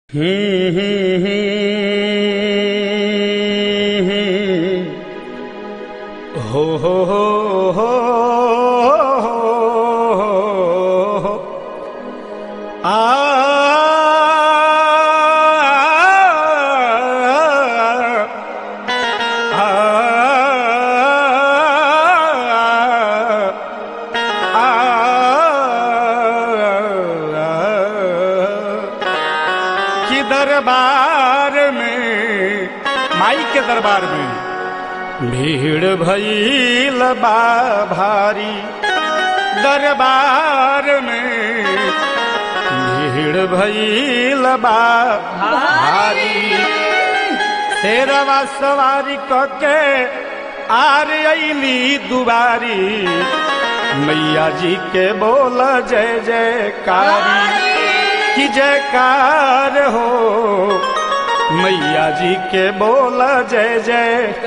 हम्म, हम्म, हम्म, हम्म। हो हो हो हो हो आ कि दरबार में माई के दरबार में भीड़ भईल बा भारी दरबार में भीड़ भईल बा भारी शेरवा सवारी कके आर अली दुबारी मैया जी के बोल जय जयकारी की जयकार हो मैया जी के बोल जय जय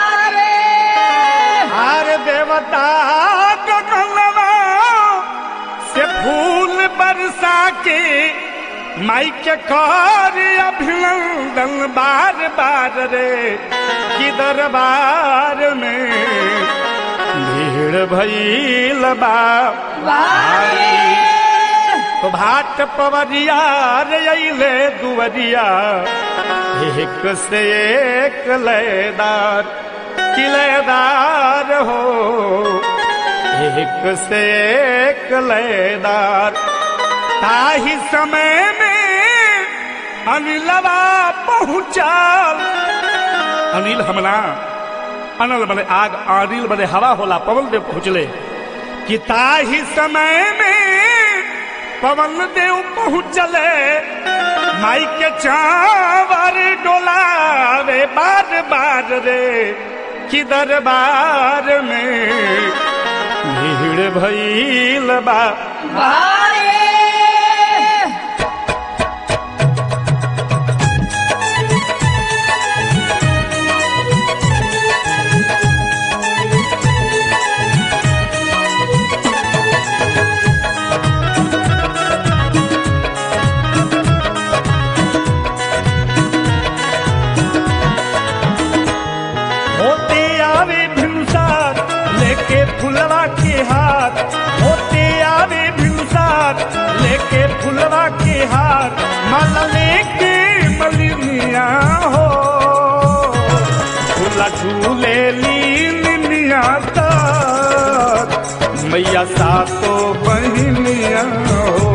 हार देवता गगनवा से फूल बरसा के माई के कर अभिनंदन बार बार रे कि दरबार में भीड़ भईल बा भारी। तो भाट पवरिया रे अइले दुवरिया एक से एक लयदार किलेदार हो एक से एक लयदार ताही समय में अनिलवा पहुंचाल अनिल हमला अनल बने आग अनिल बने हवा होला पवन देव पहुंचले कि ताही समय में पवन देव पहुंचले माई के चावर डोलावे बार बार रे कि दरबार में भीड़ भईल बा होते आवे भिनसार लेके फुलवा के हाथ होते आवे भिनसार लेके फुलवा के हार माला लेके मलिनिया हो झूला झूले लीनिया तक मैया सातो बहनिया हो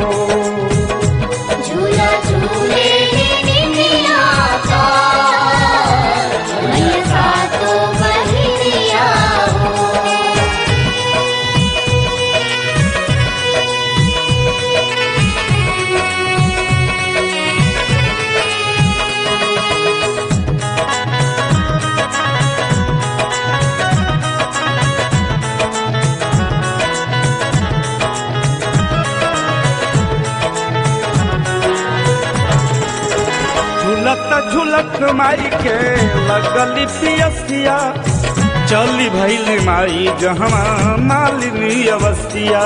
झूला झूले निनिया का मैया सातो बहिनिया हो झुलत झुलत माई के लगली पियसिया चली भैली माई जहवा मालिनी अवसिया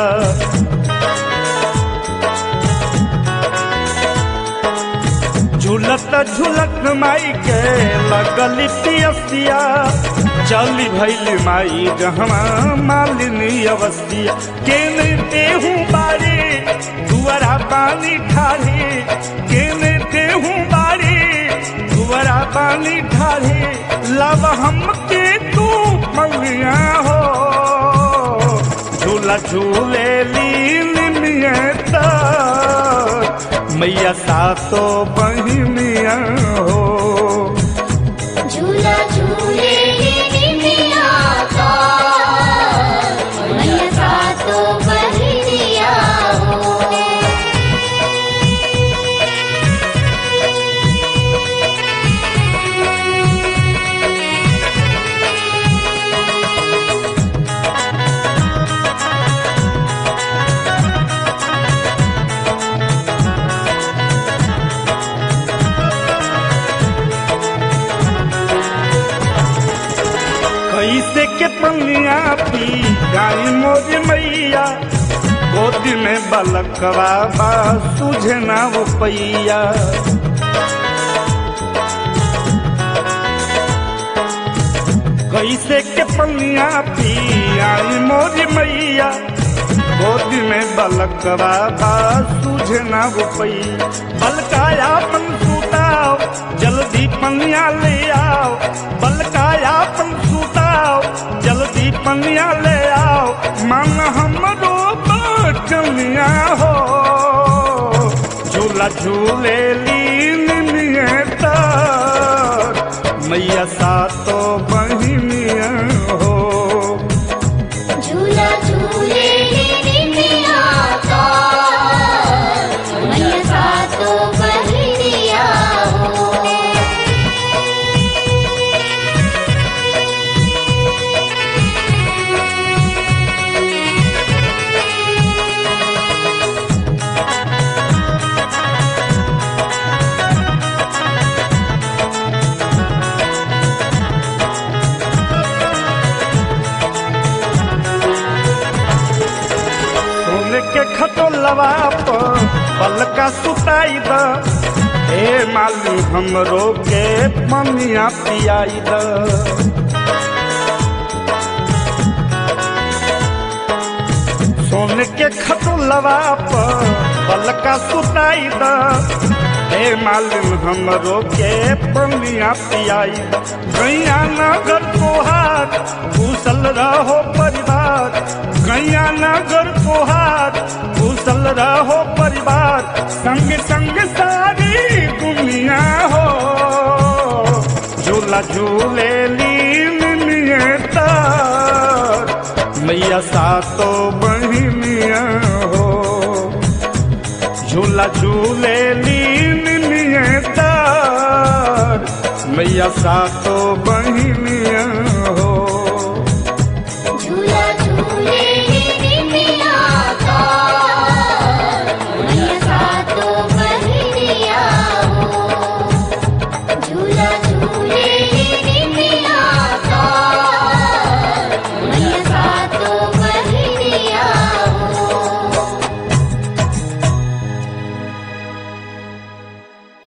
झुलत झुलत माई के लगली पियसिया चली भैली माई जहवा मालिनी अवसिया केने देहू बारी दुआरा पानी ठाढ़ी केने देहू बारी दुआरा पानी ठाढ़ी लब हमके तू मलिया हो झूला झूले लीन मियत मैया सातो बहिनिया हो झूला झूले निनिया का मैया सातो बहिनिया हो कैसे के पनिया पी गाई मोर मैया गोदी में बलकवा बा सुझे ना वो पैया पनिया पी आई मोरी मैया गोदी में बलकवा बा सूझे ना रुपई बलकाया पन सूताओ जल्दी पनिया ले आओ बलकाया पन सूताओ जल्दी पनिया ले आओ मन हमरो बचनिया हो झूला झूले लीन नियता मैया सातो बहिनिया हो झूला झूले निमिया का मैया सातो बहिरिया हो सोने के खटोलवा पर पलका सुताई द हे मालू हमरो के ममिया पियाई द सोने के खटोलवा पर पलका सुताई द हे मालूम हमरो के पनिया पियाई गैया नगर तोहार कुशल रहो परिवार गैया नगर तोहार कुशल रहो परिवार संग संग सारी दुनिया हो झूला झूले लीन नियता मैया सातो बहिनिया हो झूला झूले लीन नियता मैया सातो बहिनिया